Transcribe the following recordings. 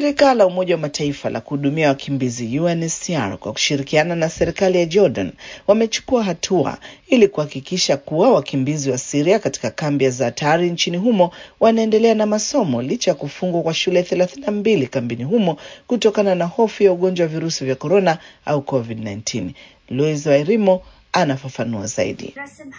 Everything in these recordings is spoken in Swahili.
Shirika la Umoja wa Mataifa la kuhudumia wakimbizi UNHCR kwa kushirikiana na serikali ya Jordan wamechukua hatua ili kuhakikisha kuwa wakimbizi wa Syria katika kambi ya Zaatari nchini humo wanaendelea na masomo licha ya kufungwa kwa shule thelathini na mbili kambini humo kutokana na hofu ya ugonjwa wa virusi vya korona au COVID-19. Louis Wairimo anafafanua zaidi.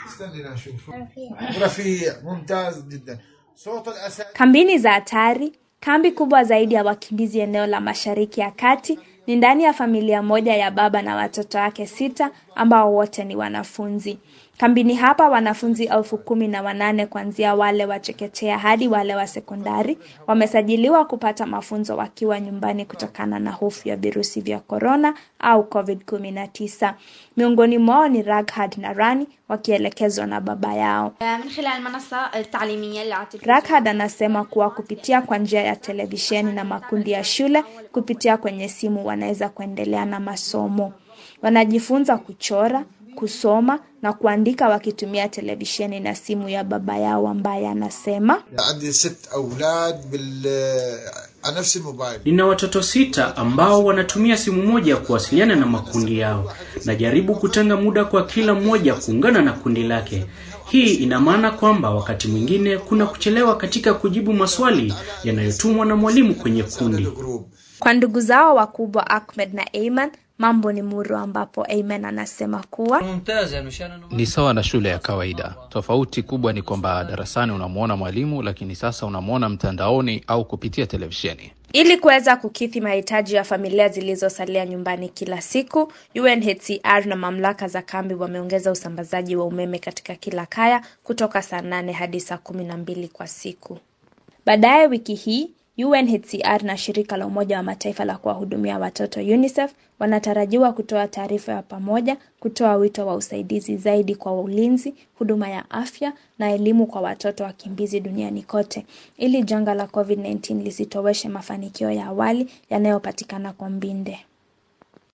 Kambini za hatari, kambi kubwa zaidi ya wakimbizi eneo la Mashariki ya Kati, ni ndani ya familia moja ya baba na watoto wake sita ambao wote ni wanafunzi. Kambini hapa wanafunzi elfu kumi na wanane kuanzia wale wa chekechea hadi wale wa sekondari wamesajiliwa kupata mafunzo wakiwa nyumbani kutokana na hofu ya virusi vya korona au COVID-19. Miongoni mwao ni Raghad na Rani wakielekezwa na baba yao. Raghad anasema kuwa kupitia kwa njia ya televisheni na makundi ya shule kupitia kwenye simu wanaweza kuendelea na masomo. Wanajifunza kuchora, kusoma na kuandika wakitumia televisheni na simu ya baba yao ambaye anasema Nina watoto sita ambao wanatumia simu moja ya kuwasiliana na makundi yao. Najaribu kutenga muda kwa kila mmoja kuungana na kundi lake. Hii ina maana kwamba wakati mwingine kuna kuchelewa katika kujibu maswali yanayotumwa na mwalimu kwenye kundi. Kwa ndugu zao wakubwa Ahmed na Ayman mambo ni muro, ambapo Ayman anasema kuwa ni sawa na shule ya kawaida. Tofauti kubwa ni kwamba darasani unamwona mwalimu, lakini sasa unamwona mtandaoni au kupitia televisheni. Ili kuweza kukidhi mahitaji ya familia zilizosalia nyumbani kila siku, UNHCR na mamlaka za kambi wameongeza usambazaji wa umeme katika kila kaya kutoka saa nane hadi saa kumi na mbili kwa siku. Baadaye wiki hii UNHCR na shirika la Umoja wa Mataifa la kuwahudumia watoto UNICEF wanatarajiwa kutoa taarifa ya pamoja, kutoa wito wa usaidizi zaidi kwa ulinzi, huduma ya afya na elimu kwa watoto wakimbizi duniani kote, ili janga la COVID-19 lisitoweshe mafanikio ya awali yanayopatikana kwa Mbinde.